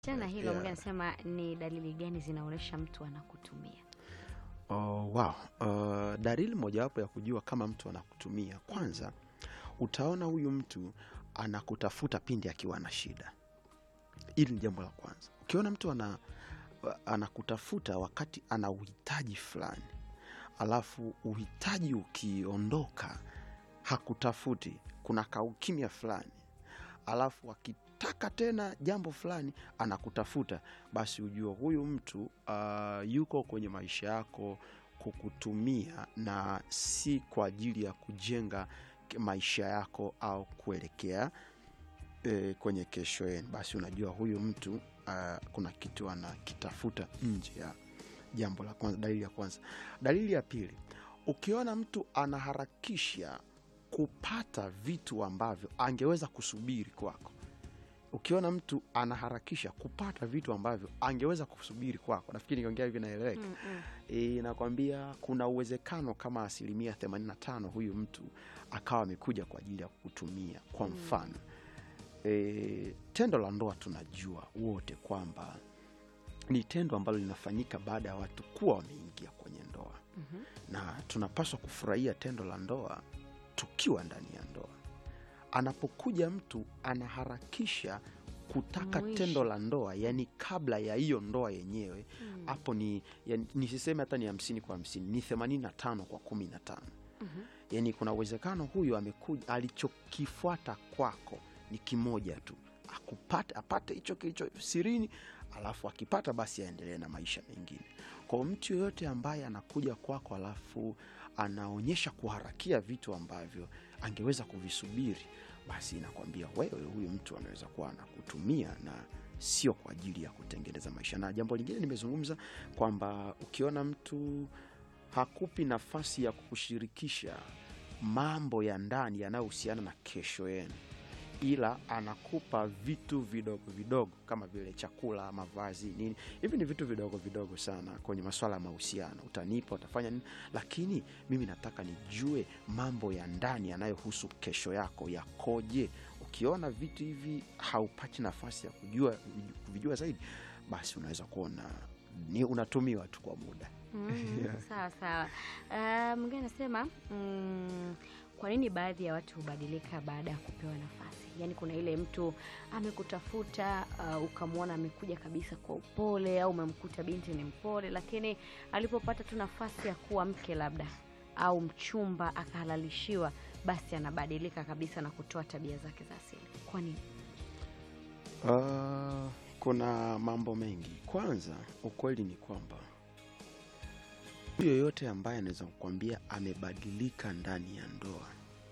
Chana hilo Yeah. yeah. Anasema ni dalili gani zinaonyesha mtu anakutumia? Oh, wow. Uh, dalili mojawapo ya kujua kama mtu anakutumia, kwanza utaona huyu mtu anakutafuta pindi akiwa na shida. Hili ni jambo la kwanza. Ukiona mtu ana, anakutafuta wakati ana uhitaji fulani, alafu uhitaji ukiondoka hakutafuti, kuna kaukimya fulani, alafu akitaka tena jambo fulani anakutafuta, basi ujue huyu mtu uh, yuko kwenye maisha yako kukutumia na si kwa ajili ya kujenga ke- maisha yako au kuelekea e, kwenye kesho yenu. Basi unajua huyu mtu uh, kuna kitu anakitafuta nje ya jambo la kwanza, dalili ya kwanza. Dalili ya pili, ukiona mtu anaharakisha kupata vitu ambavyo angeweza kusubiri kwako ukiona mtu anaharakisha kupata vitu ambavyo angeweza kusubiri kwako, nafikiri nikiongea hivi naeleweka. Mm, mm. E, nakwambia kuna uwezekano kama asilimia 85 huyu mtu akawa amekuja kwa ajili ya kukutumia. Kwa mfano e, tendo la ndoa tunajua wote kwamba ni tendo ambalo linafanyika baada ya watu kuwa wameingia kwenye ndoa Mhm. na tunapaswa kufurahia tendo la ndoa tukiwa ndani ya ndoa. Anapokuja mtu anaharakisha kutaka Mwisho. tendo la ndoa, yani kabla ya hiyo ndoa yenyewe, Mm. hapo ni yani, nisiseme hata ni hamsini kwa hamsini, ni themanini na tano kwa kumi na tano. Mhm. Yani kuna uwezekano huyu amekuja, alichokifuata kwako ni kimoja tu, akupate apate hicho kilicho sirini, alafu akipata basi aendelee na maisha mengine. Kwa mtu yoyote ambaye anakuja kwako alafu anaonyesha kuharakia vitu ambavyo angeweza kuvisubiri, basi inakwambia wewe, huyu mtu anaweza kuwa anakutumia na sio kwa ajili ya kutengeneza maisha. Na jambo lingine nimezungumza kwamba ukiona mtu hakupi nafasi ya kukushirikisha mambo ya ndani yanayohusiana na kesho yenu, ila anakupa vitu vidogo vidogo kama vile chakula, mavazi, nini. Hivi ni vitu vidogo vidogo sana kwenye masuala ya mahusiano. Utanipa, utafanya nini, lakini mimi nataka nijue mambo ya ndani yanayohusu kesho yako yakoje. Ukiona vitu hivi haupati nafasi ya kujua kuvijua zaidi, basi unaweza kuona ni unatumiwa tu kwa muda. Mm, Yeah. Sawa sawa. Ah, Mwingine anasema mm, kwa nini baadhi ya watu hubadilika baada ya kupewa nafasi? Yaani kuna ile mtu amekutafuta uh, ukamwona amekuja kabisa kwa upole, au umemkuta binti ni mpole, lakini alipopata tu nafasi ya kuwa mke labda au mchumba akahalalishiwa, basi anabadilika kabisa na kutoa tabia zake za asili. Kwa nini? Ah, kuna mambo mengi. Kwanza, ukweli ni kwamba mtu yoyote ambaye anaweza kukwambia amebadilika ndani ya ndoa,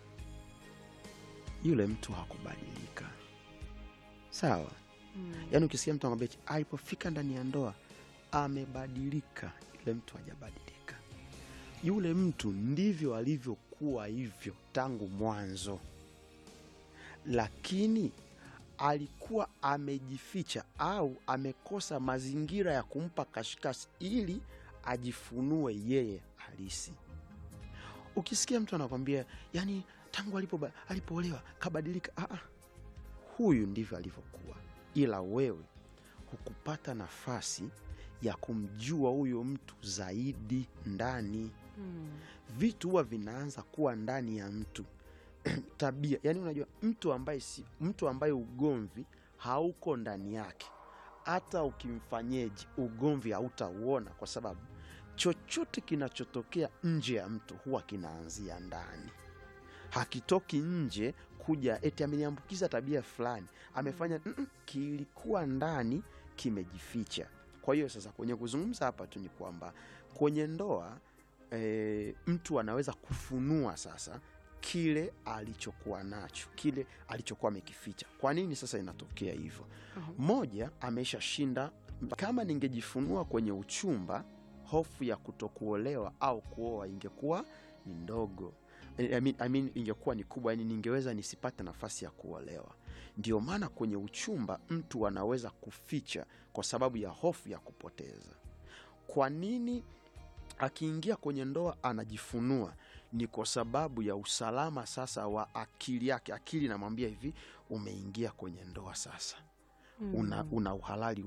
yule mtu hakubadilika. Sawa? Mm. Yaani ukisikia mtu anakwambia eti, alipofika ndani ya ndoa amebadilika, yule mtu hajabadilika. Yule mtu ndivyo alivyokuwa hivyo tangu mwanzo, lakini alikuwa amejificha au amekosa mazingira ya kumpa kashikashi ili ajifunue yeye halisi. Ukisikia mtu anakwambia yani, tangu alipo alipoolewa kabadilika, ah, ah, huyu ndivyo alivyokuwa, ila wewe hukupata nafasi ya kumjua huyo mtu zaidi ndani. Mm. Vitu huwa vinaanza kuwa ndani ya mtu tabia. Yani unajua mtu ambaye si mtu ambaye ugomvi hauko ndani yake, hata ukimfanyeje ugomvi hautauona, kwa sababu chochote kinachotokea nje ya mtu huwa kinaanzia ndani hakitoki nje kuja eti ameniambukiza tabia fulani amefanya mm -mm, kilikuwa ndani kimejificha. Kwa hiyo sasa, kwenye kuzungumza hapa tu ni kwamba kwenye ndoa e, mtu anaweza kufunua sasa kile alichokuwa nacho, kile alichokuwa amekificha. Kwa nini sasa inatokea hivyo? Mhm. Moja, ameshashinda. Kama ningejifunua kwenye uchumba, hofu ya kutokuolewa au kuoa ingekuwa ni ndogo. I mean, I mean, ingekuwa ni kubwa, yani ningeweza nisipate nafasi ya kuolewa. Ndio maana kwenye uchumba mtu anaweza kuficha kwa sababu ya hofu ya kupoteza. Kwa nini akiingia kwenye ndoa anajifunua? Ni kwa sababu ya usalama sasa wa akili yake. Akili inamwambia hivi, umeingia kwenye ndoa sasa, una, Mm. una uhalali